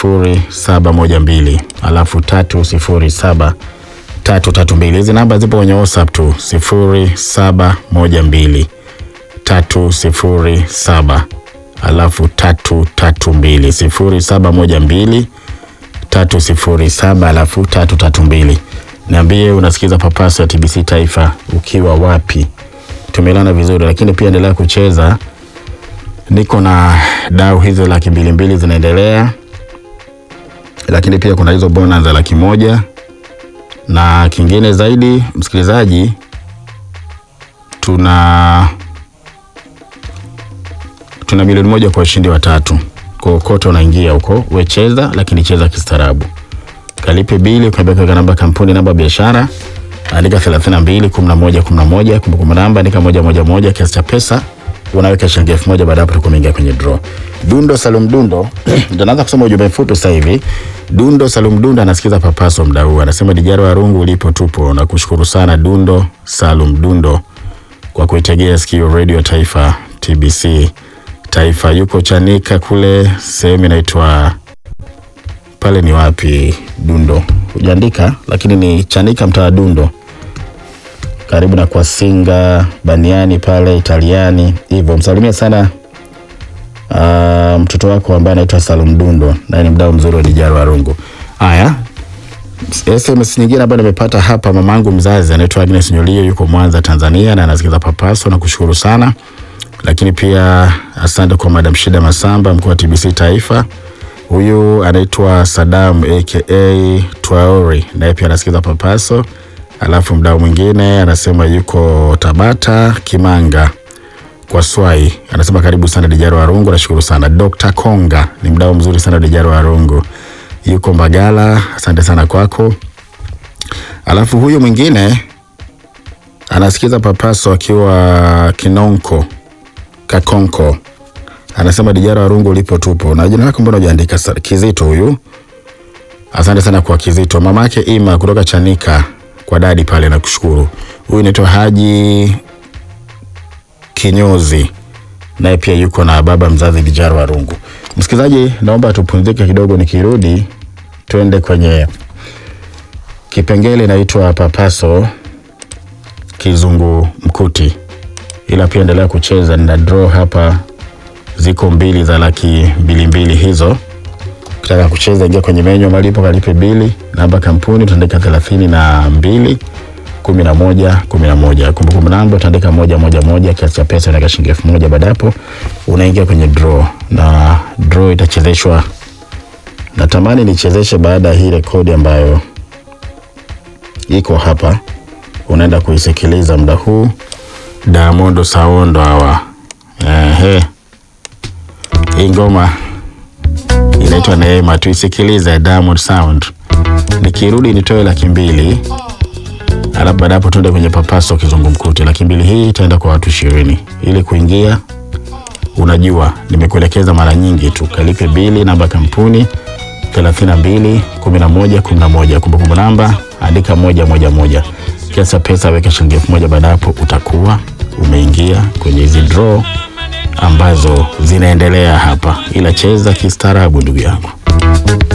sifuri saba moja mbili alafu tatu sifuri saba tatu tatu mbili. Hizi namba zipo kwenye WhatsApp tu sifuri saba moja mbili tatu sifuri saba alafu tatu tatu mbili sifuri saba moja mbili tatu sifuri saba alafu tatu tatu mbili. Niambie unasikiza Papaso ya TBC Taifa ukiwa wapi? Tumelana vizuri, lakini pia endelea kucheza. Niko na dau hizo laki mbili mbili zinaendelea, lakini pia kuna hizo bonus za laki moja na kingine zaidi, msikilizaji, tuna tuna milioni moja kwa washindi watatu. Kokote unaingia huko, we cheza, lakini cheza kistaarabu. Kalipe bili, ukabeka namba kampuni, namba biashara, andika 32 11 11, kumbukumbu namba andika moja moja moja, kiasi cha pesa unaweka shilingi elfu moja. Baada hapo utakuwa umeingia kwenye draw. Dundo Salum Dundo ndio naanza kusoma ujumbe mfupi sasa hivi. Dundo Salum Dundo anasikiza Papaso mda huu, anasema Dijaro wa Rungu ulipo tupo. Nakushukuru sana Dundo Salum Dundo kwa kuitegea sikio Radio Taifa TBC Taifa. Yuko Chanika kule sehemu inaitwa pale, ni wapi? Dundo hujaandika, lakini ni Chanika, mtaa wa Dundo, karibu na kwa Singa Baniani pale Italiani hivyo. Msalimie sana uh, mtoto wako ambaye anaitwa Salum Dundo, naye ni mdau mzuri wa Dijaro wa Rungu. Haya, SMS nyingine ambayo nimepata hapa, mamangu mzazi anaitwa Agnes Nyolio, yuko Mwanza Tanzania, na anasikiza Papaso na kushukuru sana lakini pia asante kwa Madam Shida Masamba, mkuu wa TBC Taifa. Huyu anaitwa Sadam aka Twaori, naye pia anasikiza Papaso. Alafu mdau mwingine anasema yuko Tabata Kimanga kwa Swai, anasema karibu sana Dijaro Warungu, nashukuru sana. Dr. Konga ni mdau mzuri sana Dijaro Warungu, yuko Mbagala, asante sana kwako. Alafu huyu mwingine anasikiza Papaso akiwa Kinonko Kakonko anasema Dijara Warungu ulipo tupo. Na jina lako mbona hujaandika? Kizito huyu, asante sana kwa Kizito. Mama yake Ima kutoka Chanika kwa dadi pale, nakushukuru. Huyu anaitwa Haji Kinyozi, naye pia yuko na baba mzazi Dijara Warungu. Msikilizaji, naomba tupumzike kidogo, nikirudi twende kwenye kipengele inaitwa Papaso kizungu mkuti ila pia endelea kucheza. Nina draw hapa, ziko mbili za laki mbili mbili hizo. Ukitaka kucheza, ingia kwenye menyu malipo, kalipe bili, namba kampuni utaandika thelathini na mbili kumi na moja kumi na moja kumbukumbu namba utaandika moja moja moja, kiasi cha pesa unaweka shilingi elfu moja Baada hapo unaingia kwenye draw, na draw itachezeshwa. Natamani nichezeshe baada ya hii rekodi ambayo iko hapa, unaenda kuisikiliza muda huu Diamond Sawondo hawa. Ehe. Hii ngoma inaitwa Neema, tuisikilize Diamond Sound. Nikirudi nitoe laki mbili alafu baada hapo tuende kwenye Papaso kizungumkuti. Laki mbili hii itaenda kwa watu ishirini. Ili kuingia, unajua nimekuelekeza mara nyingi tu, kalipe bili, namba kampuni 32 11 11, kumbukumbu namba andika moja moja moja kiasi cha pesa weka shilingi elfu moja. Baada hapo utakuwa umeingia kwenye hizi draw ambazo zinaendelea hapa, ila cheza kistaarabu ndugu yangu.